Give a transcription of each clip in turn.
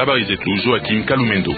Habari zetu Joakim Kalumendo.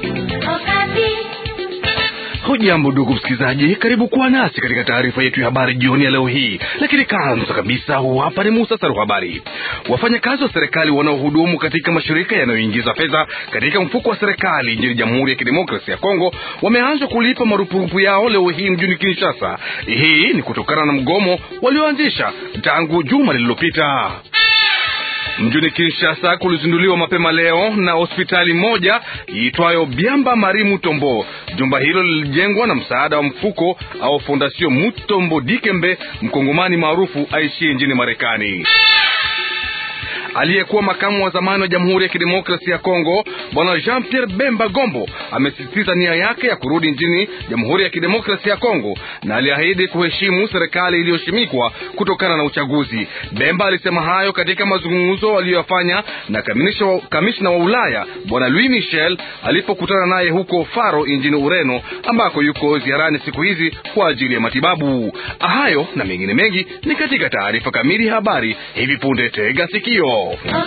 Hujambo ndugu msikilizaji, karibu kuwa nasi katika taarifa yetu ya habari jioni ya leo hii. Lakini kwanza kabisa, huu hapa ni muhtasari wa habari. Wafanyakazi wa serikali wanaohudumu katika mashirika yanayoingiza fedha katika mfuko wa serikali nchini Jamhuri ya Kidemokrasia ya Kongo wameanza kulipa marupurupu yao leo hii mjini Kinshasa. Hii ni kutokana na mgomo walioanzisha tangu juma lililopita. Mjini Kinshasa kulizinduliwa mapema leo na hospitali moja iitwayo Biamba Mari Mutombo. Jumba hilo lilijengwa na msaada wa mfuko au Fondation Mutombo Dikembe, mkongomani maarufu aishie nchini Marekani. Aliyekuwa makamu wa zamani wa Jamhuri ya Kidemokrasia ya Kongo Bwana Jean Pierre Bemba Gombo amesisitiza nia yake ya kurudi nchini Jamhuri ya Kidemokrasia ya Kongo na aliahidi kuheshimu serikali iliyoshimikwa kutokana na uchaguzi. Bemba alisema hayo katika mazungumzo aliyoyafanya na kamishna wa Ulaya Bwana Louis Michel alipokutana naye huko Faro nchini Ureno, ambako yuko ziarani siku hizi kwa ajili ya matibabu. Hayo na mengine mengi ni katika taarifa kamili ya habari hivi punde. Tega sikio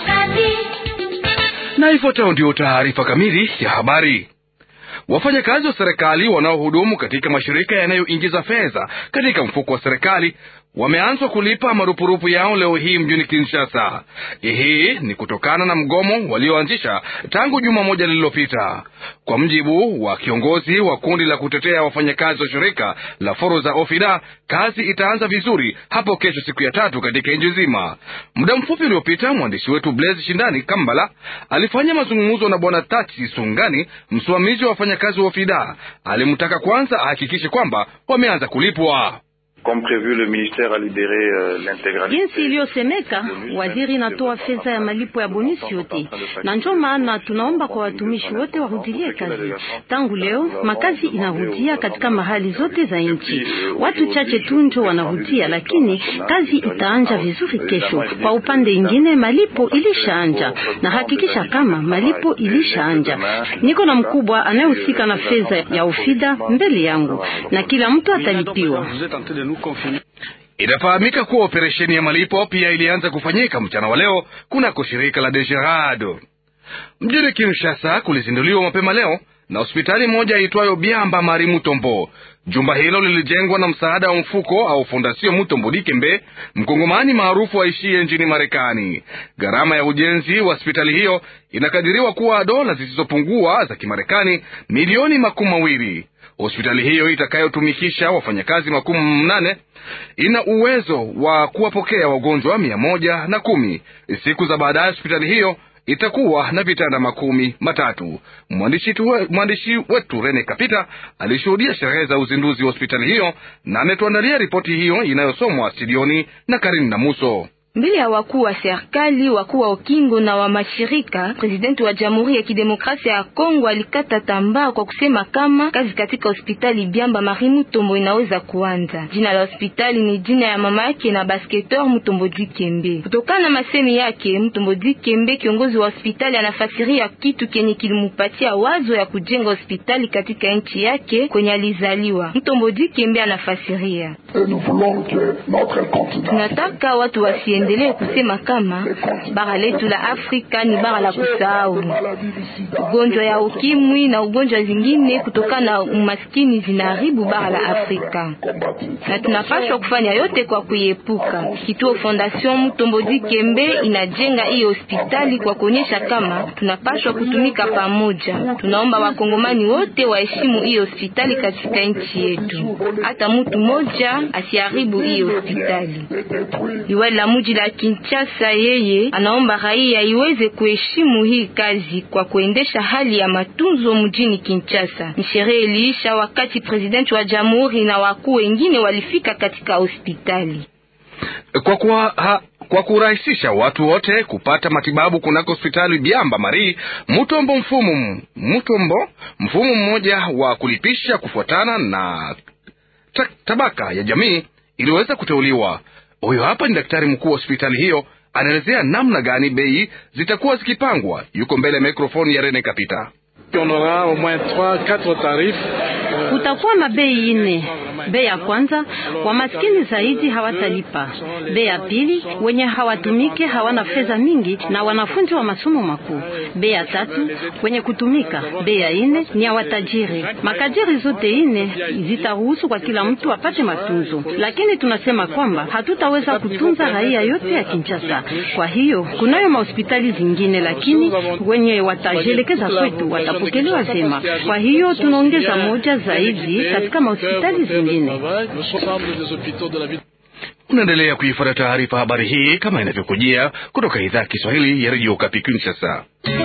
na ifuatayo ndio taarifa kamili ya habari. Wafanyakazi wa serikali wanaohudumu katika mashirika yanayoingiza fedha katika mfuko wa serikali wameanza kulipa marupurupu yao leo hii mjini Kinshasa. Hii ni kutokana na mgomo walioanzisha tangu juma moja lililopita. Kwa mjibu wa kiongozi wa kundi la kutetea wafanyakazi wa shirika la Foroza Ofida, kazi itaanza vizuri hapo kesho, siku ya tatu katika nchi nzima. Muda mfupi uliopita, mwandishi wetu Blaise Shindani Kambala alifanya mazungumzo na bwana Tachi Sungani, msimamizi wa wafanyakazi wa Ofida. Alimtaka kwanza ahakikishe kwamba wameanza kulipwa. Jinsi iliyosemeka, waziri inatoa fedha ya malipo ya bonisi yote, na ndio maana tunaomba kwa watumishi wote warudilie kazi. Tangu leo makazi inarudia katika mahali zote za nchi, watu chache tu ndio wanarudia, lakini kazi itaanja vizuri kesho. Kwa upande ingine, malipo ilishaanja na hakikisha kama malipo ilishaanja. Niko na mkubwa anayehusika na fedha ya ofida mbele yangu, na kila mtu atalipiwa. Inafahamika kuwa operesheni ya malipo pia ilianza kufanyika mchana wa leo kunako shirika la Desherado mjini Kinshasa. Kulizinduliwa mapema leo na hospitali moja iitwayo Biamba Mari Mutombo. Jumba hilo lilijengwa na msaada wa mfuko au Fondation Mutombo Dikembe, mkongomani maarufu aishie nchini Marekani. Gharama ya ujenzi wa hospitali hiyo inakadiriwa kuwa dola zisizopungua za Kimarekani milioni makumi mawili. Hospitali hiyo itakayotumikisha wafanyakazi makumi mnane ina uwezo wa kuwapokea wagonjwa mia moja na kumi. Siku za baadaye hospitali hiyo itakuwa na vitanda makumi matatu. Mwandishi wetu Rene Kapita alishuhudia sherehe za uzinduzi wa hospitali hiyo na ametuandalia ripoti hiyo inayosomwa studioni na Karini na Muso. Mbele ya wakuu wa serikali, wakuu wa ukingo na wa mashirika, presidenti wa Jamhuri ya Kidemokrasia ya Kongo alikata tambaa kwa kusema kama kazi katika hospitali Biamba Mari Mutombo inaweza kuanza. Jina la hospitali ni jina ya mama yake na basketeur Mutombo Dikembe. Kutokana na masemi yake, Mutombo Dikembe, kiongozi wa hospitali, anafasiria kitu kenye kilimupatia wazo ya kujenga hospitali katika nchi yake kwenye alizaliwa. Mutombo Dikembe anafasiria, tunataka watu wasi endelee kusema kama bara letu la Afrika ni bara la kusahau. Ugonjwa ya ukimwi na ugonjwa zingine kutokana na umaskini zinaharibu bara la Afrika, na tunapaswa kufanya yote kwa kuiepuka. Kituo Fondation Mutombo Dikembe inajenga hiyo hospitali kwa kuonyesha kama tunapaswa kutumika pamoja. Tunaomba wakongomani wote waheshimu hiyo hospitali katika nchi yetu, hata mtu mmoja asiharibu hiyo hospitali. Liwali la mji la Kinshasa yeye anaomba raia iweze kuheshimu hii kazi kwa kuendesha hali ya matunzo mjini Kinshasa. Ni sherehe iliisha wakati presidenti wa jamhuri na wakuu wengine walifika katika hospitali kwa kwa, ha, kwa kurahisisha watu wote kupata matibabu kunako hospitali Biamba Mari Mutombo. Mfumo Mutombo, mfumo mmoja wa kulipisha kufuatana na tabaka ya jamii iliweza kuteuliwa. Huyo hapa ni daktari mkuu wa hospitali hiyo, anaelezea namna gani bei zitakuwa zikipangwa. Yuko mbele ya mikrofoni ya Rene Kapita. Kutakuwa mabei ine Bei ya kwanza, wamaskini zaidi hawatalipa. Bei ya pili, wenye hawatumike hawana fedha mingi na wanafunzi wa masomo makuu. Bei ya tatu, wenye kutumika. Bei ya ine ni ya watajiri. Makadiri zote ine zitaruhusu kwa kila mtu apate matunzo, lakini tunasema kwamba hatutaweza kutunza raia yote ya Kinshasa. Kwa hiyo kunayo mahospitali zingine, lakini wenye watajielekeza kwetu watapokelewa vyema. Kwa hiyo tunaongeza moja zaidi katika mahospitali zingine. Unaendelea kuifuata taarifa habari hii kama inavyokujia kutoka idhaa ya Kiswahili ya redio Okapi Kinshasa.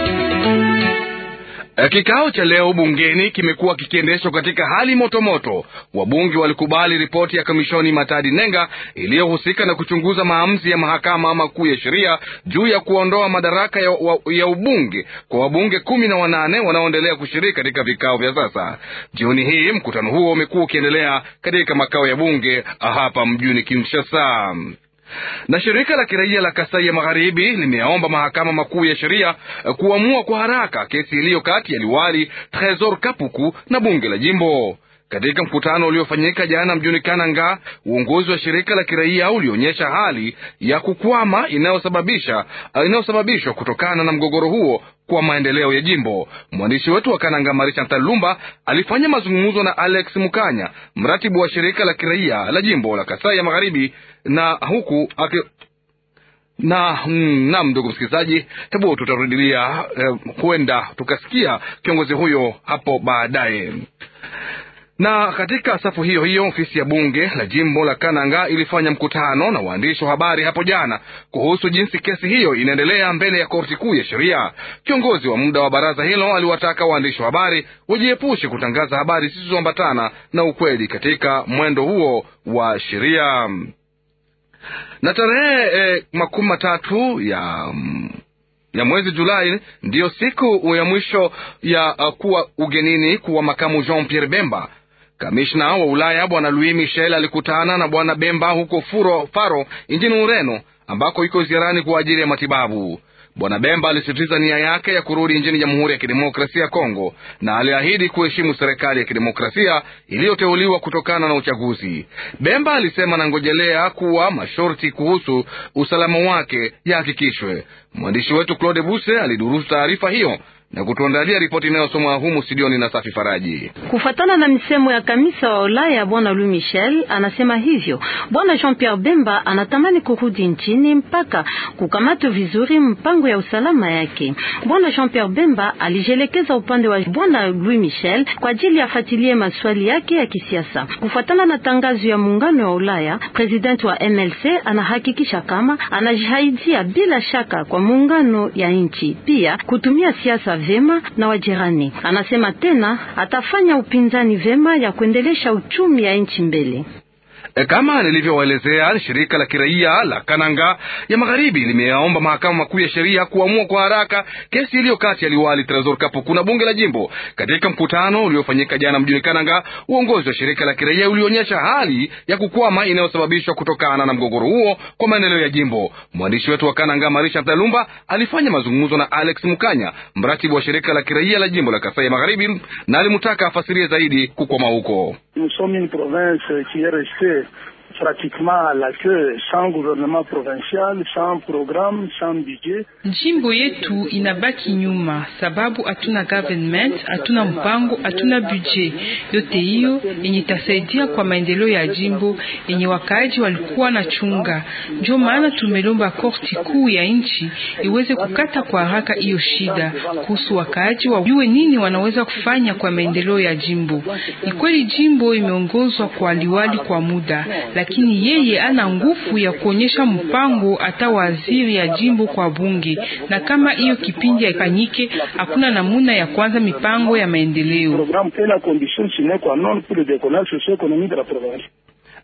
Kikao cha leo bungeni kimekuwa kikiendeshwa katika hali motomoto. Wabunge walikubali ripoti ya kamishoni Matadi Nenga iliyohusika na kuchunguza maamuzi ya mahakama makuu ya sheria juu ya kuondoa madaraka ya, wa, ya ubunge kwa wabunge kumi na wanane wanaoendelea kushiriki katika vikao vya sasa. Jioni hii mkutano huo umekuwa ukiendelea katika makao ya bunge hapa mjini Kinshasa na shirika la kiraia la Kasai ya Magharibi limeyaomba mahakama makuu ya sheria kuamua kwa haraka kesi iliyo kati ya liwali Tresor Kapuku na bunge la jimbo. Katika mkutano uliofanyika jana mjini Kananga, uongozi wa shirika la kiraia ulionyesha hali ya kukwama inayosababisha inayosababishwa kutokana na mgogoro huo kwa maendeleo ya jimbo. Mwandishi wetu wa Kananga, Marisha Ntalumba, alifanya mazungumzo na Alex Mukanya, mratibu wa shirika la kiraia la jimbo la Kasai ya Magharibi, na huku ake na mm, nam, ndugu msikilizaji, hebu tutarudilia huenda eh, tukasikia kiongozi huyo hapo baadaye na katika safu hiyo hiyo ofisi ya bunge la jimbo la Kananga ilifanya mkutano na waandishi wa habari hapo jana kuhusu jinsi kesi hiyo inaendelea mbele ya korti kuu ya sheria. Kiongozi wa muda wa baraza hilo aliwataka waandishi wa habari wajiepushe kutangaza habari zisizoambatana na ukweli katika mwendo huo wa sheria. Na tarehe eh, makumi matatu ya ya mwezi Julai ndiyo siku ya mwisho ya uh, kuwa ugenini kuwa makamu Jean Pierre Bemba. Kamishna wa Ulaya bwana Louis Michel alikutana na bwana Bemba huko Furo, Faro nchini Ureno ambako iko ziarani kwa ajili ya matibabu. Bwana Bemba alisisitiza nia yake ya kurudi nchini Jamhuri ya Kidemokrasia ya Kongo na aliahidi kuheshimu serikali ya kidemokrasia iliyoteuliwa kutokana na uchaguzi. Bemba alisema anangojelea kuwa masharti kuhusu usalama wake yahakikishwe. Mwandishi wetu Claude Buse alidurusu taarifa hiyo na kutuandalia ripoti inayosomwa humu studioni na Safi Faraji. Kufatana na misemo ya kamisa wa Ulaya, bwana Louis Michel anasema hivyo. Bwana Jean Pierre Bemba anatamani kurudi nchini mpaka kukamata vizuri mpango ya usalama yake. Bwana Jean Pierre Bemba alijelekeza upande wa bwana Louis Michel kwa ajili afatilie maswali yake ya kisiasa. Kufatana na tangazo ya muungano wa Ulaya, president wa MLC anahakikisha kama anajihaidia bila shaka kwa muungano ya nchi, pia kutumia siasa vema na wajirani. Anasema tena atafanya upinzani vema ya kuendelesha uchumi ya nchi mbele. E, kama nilivyowaelezea, shirika la kiraia la Kananga ya Magharibi limeyaomba mahakama makuu ya sheria kuamua kwa haraka kesi iliyo kati ya liwali Tresor Kapuku na bunge la jimbo. Katika mkutano uliofanyika jana mjini Kananga, uongozi wa shirika la kiraia ulionyesha hali ya kukwama inayosababishwa kutokana na mgogoro huo kwa maendeleo ya jimbo. Mwandishi wetu wa Kananga, Marisha Mtalumba, alifanya mazungumzo na Alex Mukanya, mratibu wa shirika la kiraia la jimbo la Kasai ya Magharibi, na alimtaka afasirie zaidi kukwama huko. pratiquement à la queue sans gouvernement provincial, sans programme, sans budget. Jimbo yetu inabaki nyuma sababu hatuna government, hatuna mpango, hatuna budget. Yote hiyo yenye itasaidia kwa maendeleo ya jimbo yenye wakaaji walikuwa na chunga. Ndio maana tumelomba korti kuu ya nchi iweze kukata kwa haraka hiyo shida kuhusu wakaaji wajue nini wanaweza kufanya kwa maendeleo ya jimbo. Ni kweli jimbo imeongozwa kwa liwali kwa muda lakini yeye ana nguvu ya kuonyesha mpango hata waziri ya jimbo kwa bunge, na kama hiyo kipindi haifanyike, hakuna namuna ya kwanza mipango ya maendeleo.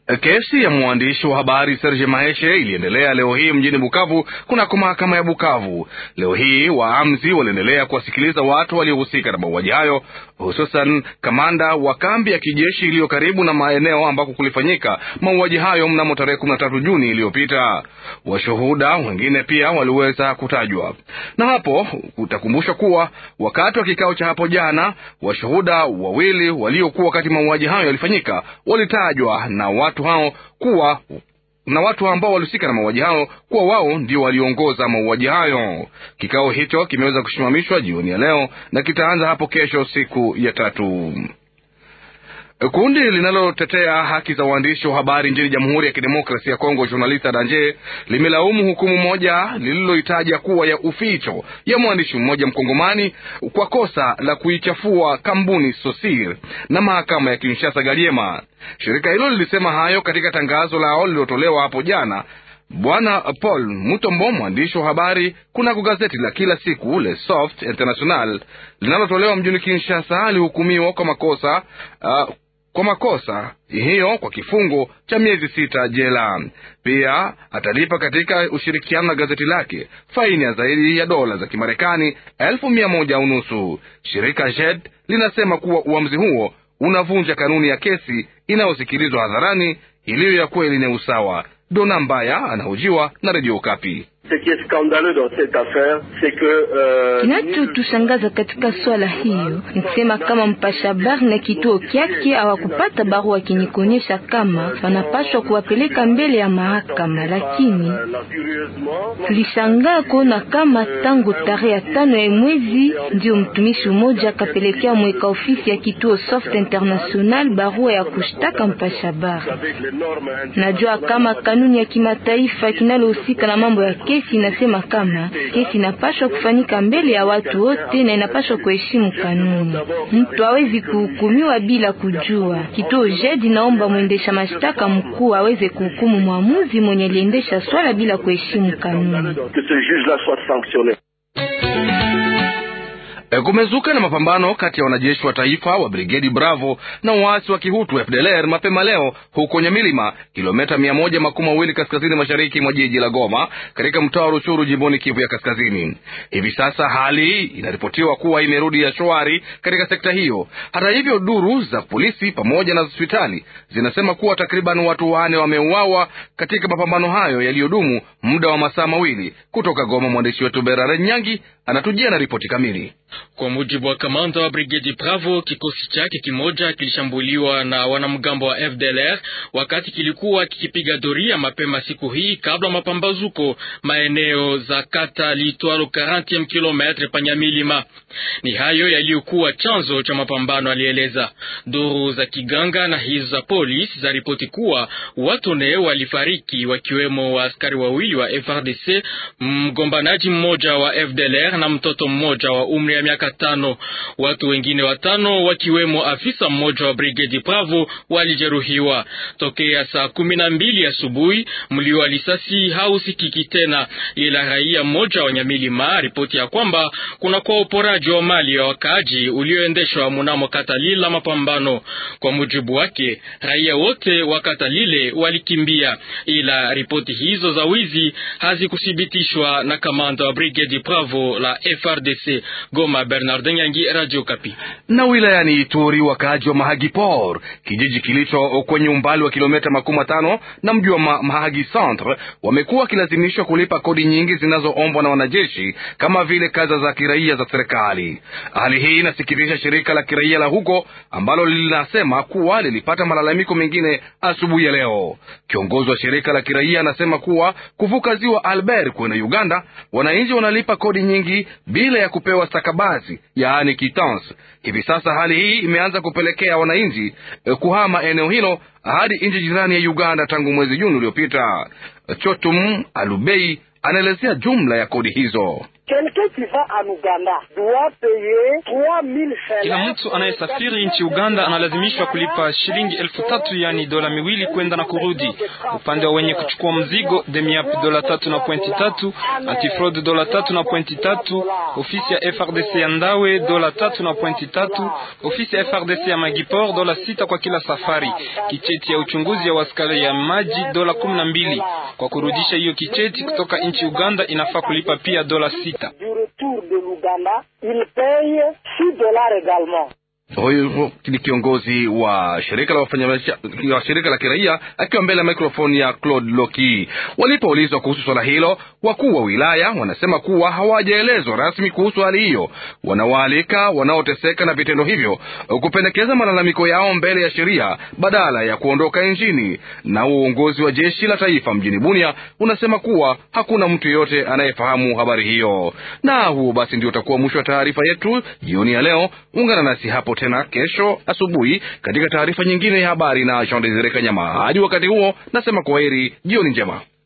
Kesi ya mwandishi wa habari Serge Maheshe iliendelea leo hii mjini Bukavu kunako mahakama ya Bukavu. Leo hii waamzi waliendelea kuwasikiliza watu waliohusika na mauaji hayo, hususan kamanda wa kambi ya kijeshi iliyo karibu na maeneo ambako kulifanyika mauaji hayo mnamo tarehe kumi na tatu Juni iliyopita. Washuhuda wengine pia waliweza kutajwa, na hapo utakumbushwa kuwa wakati wa kikao cha hapo jana, washuhuda wawili waliokuwa wakati mauaji hayo yalifanyika walitajwa na watu hao kuwa na watu ambao walihusika na mauaji hayo kuwa wao ndio waliongoza mauaji hayo. Kikao hicho kimeweza kusimamishwa jioni ya leo na kitaanza hapo kesho, siku ya tatu. Kundi linalotetea haki za waandishi wa habari nchini Jamhuri ya Kidemokrasia ya Kongo, Journalista Danje, limelaumu hukumu moja lililoitaja kuwa ya uficho ya mwandishi mmoja mkongomani kwa kosa la kuichafua kampuni Sosir na mahakama ya Kinshasa Galiema. Shirika hilo lilisema hayo katika tangazo lao lililotolewa hapo jana. Bwana Paul Mutombo, mwandishi wa habari kunako gazeti la kila siku Le Soft International linalotolewa mjini Kinshasa, alihukumiwa kwa makosa uh, kwa makosa hiyo kwa kifungo cha miezi sita jela. Pia atalipa katika ushirikiano na gazeti lake faini ya zaidi ya dola za Kimarekani elfu mia moja unusu. Shirika JED linasema kuwa uamuzi huo unavunja kanuni ya kesi inayosikilizwa hadharani iliyo ya kweli na usawa. Dona Mbaya anahojiwa na redio Kapi. Kinachotushangaza katika swala hiyo ni kusema kama mpasha habari na kituo kyake hawakupata barua kinikonyesha kama wanapaswa kuwapeleka mbele ya mahakama, lakini tulishangaa kuona kama tangu tarehe ya tano ya mwezi ndio mtumishi mmoja akapelekea mweka ofisi ya kituo Soft International barua ya kushtaka mpasha habari. Najua kama kanuni ya kimataifa kinalohusika na mambo ya kesi inasema kama kesi inapaswa kufanyika mbele ya watu wote na inapaswa kuheshimu kanuni. Mtu hawezi kuhukumiwa bila kujua. Kituo JED naomba mwendesha mashtaka mkuu aweze kuhukumu mwamuzi mwenye aliendesha swala bila kuheshimu kanuni. Kumezuka na mapambano kati ya wanajeshi wa taifa wa brigedi Bravo na waasi wa kihutu FDLR mapema leo huko Nyamilima, kilomita mia moja makumi mawili kaskazini mashariki mwa jiji la Goma, katika mtaa wa Ruchuru, jimboni Kivu ya Kaskazini. Hivi sasa hali inaripotiwa kuwa imerudi ya shwari katika sekta hiyo. Hata hivyo, duru za polisi pamoja na hospitali zinasema kuwa takriban watu wane wameuawa katika mapambano hayo yaliyodumu muda wa masaa mawili. Kutoka Goma, mwandishi wetu Berare Nyangi anatujia na ripoti kamili. Kwa mujibu wa kamanda wa brigedi Bravo, kikosi chake kimoja kilishambuliwa na wanamgambo wa FDLR wakati kilikuwa kikipiga doria mapema siku hii kabla mapambazuko maeneo za kata liitwalo 40 km panyamilima. Ni hayo yaliyokuwa chanzo cha mapambano, alieleza. Duru za kiganga na hizo za polisi za ripoti kuwa watu ne walifariki, wakiwemo wa askari wawili wa FRDC, mgombanaji mmoja wa FDLR na mtoto mmoja wa umri ya miaka tano. Watu wengine watano wakiwemo afisa mmoja wa brigedi Bravo walijeruhiwa. Tokea saa kumi na mbili asubuhi mlio wa risasi hausikiki tena, ila raia mmoja wa Nyamilima ripoti ya kwamba kuna kwa uporaji wa mali ya wakaaji ulioendeshwa mnamo kata lile la mapambano. Kwa mujibu wake, raia wote wa kata lile walikimbia, ila ripoti hizo za wizi hazikuthibitishwa na kamanda wa brigedi Bravo la FRDC Goma. Bernardin Yangi, Radio Kapi. Na wilayani Ituri, wakaaji wa Mahagi Por, kijiji kilicho kwenye umbali wa kilomita makumi matano na mji wa Ma Mahagi Centre, wamekuwa wakilazimishwa kulipa kodi nyingi zinazoombwa na wanajeshi kama vile kazi za kiraia za serikali. Hali hii inasikitisha shirika la kiraia la huko ambalo linasema kuwa lilipata malalamiko mengine asubuhi ya leo. Kiongozi wa shirika la kiraia anasema kuwa kuvuka ziwa Albert kwenda Uganda, wananchi wanalipa kodi nyingi bila ya kupewa stakabadhi yaani kitans. Hivi sasa hali hii imeanza kupelekea wananchi eh, kuhama eneo hilo hadi nchi jirani ya Uganda tangu mwezi Juni uliopita. Chotum Alubei anaelezea jumla ya kodi hizo. Kila mtu anayesafiri nchi Uganda analazimishwa kulipa shilingi elfu tatu yani dola miwili kwenda na kurudi. Upande wa wenye kuchukua mzigo Demiap dola tatu na pointi tatu, Antifraud dola tatu na pointi tatu, ofisi ya FRDC ya Ndawe dola tatu na pointi tatu, ofisi ya FRDC ya Magipor dola sita kwa kila safari. Kicheti ya uchunguzi ya waskari ya maji dola kumi na mbili. Kwa kurudisha hiyo kicheti kutoka nchi Uganda inafaa kulipa pia dola sita. Huyu ni kiongozi wa shirika la wafanyabiashara wa shirika la kiraia akiwa mbele ya mikrofoni ya Claude Loki. Walipoulizwa kuhusu swala hilo, wakuu wa wilaya wanasema kuwa hawajaelezwa rasmi kuhusu hali hiyo. Wanawaalika wanaoteseka na vitendo hivyo kupendekeza malalamiko yao mbele ya sheria badala ya kuondoka nchini. Na uongozi wa jeshi la taifa mjini Bunia unasema kuwa hakuna mtu yeyote anayefahamu habari hiyo. Na huo basi ndio utakuwa mwisho wa taarifa yetu jioni ya leo. Ungana nasi hapo tena kesho asubuhi katika taarifa nyingine ya habari na Jean Desire Kanyama. Hadi wakati huo, nasema kwaheri, jioni njema.